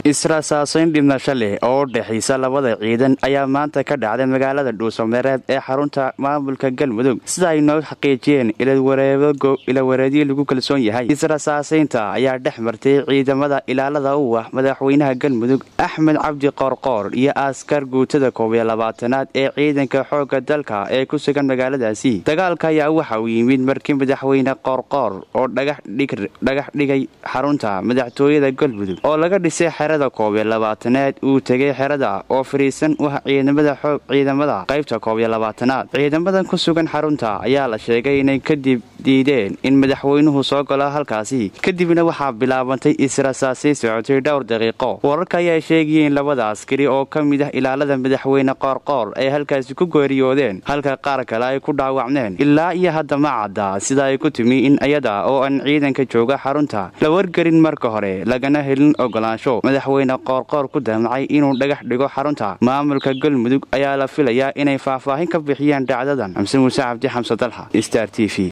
israsaasayn dhimasho leh oo u dhexaysa labada ciidan ayaa maanta ka dhacday magaalada dhuusamareeb ee xarunta maamulka galmudug sida ay noo xaqiijiyeen ilawareedyo lagu kalsoon yahay israsaasaynta ayaa dhex martay ciidamada ilaalada u ah madaxweynaha galmudug axmed cabdi qoorqoor iyo askar guutada koob iyo labaatanaad ee ciidanka xoogga dalka ee ku sugan magaaladaasi dagaalka ayaa waxa uu yimid markii madaxweyne qoorqoor oo dhagax dhigay xarunta madaxtooyada galmudug oo laga dhisay xerada koob iyo labaatanaad uu tegay xerada oo fariisan u ah ciidamada xoog ciidamada qaybta koob iyo labaatanaad ciidamadan ku sugan xarunta ayaa la sheegay inay kadib diideen in madaxweynuhu soo galo halkaasi kadibna waxaa bilaabantay israsaasay socotay dhowr daqiiqo wararka ayaa sheegayeen labada askari oo ka mid ah ilaalada madaxweyne qoorqoor ay halkaasi ku geeriyoodeen halka qaar kale ay ku dhaawacmeen ilaa iyo hadda ma cadda sida ay ku timi in iyada oo aan ciidanka jooga xarunta la wargelin marka hore lagana helin ogolaansho madaxweyne qoorqoor ku damcay inuu dhagax dhigo xarunta maamulka galmudug ayaa la filayaa inay faahfaahin ka bixiyaan dhacdadan xamse muuse cabdi xamse dalxa star t v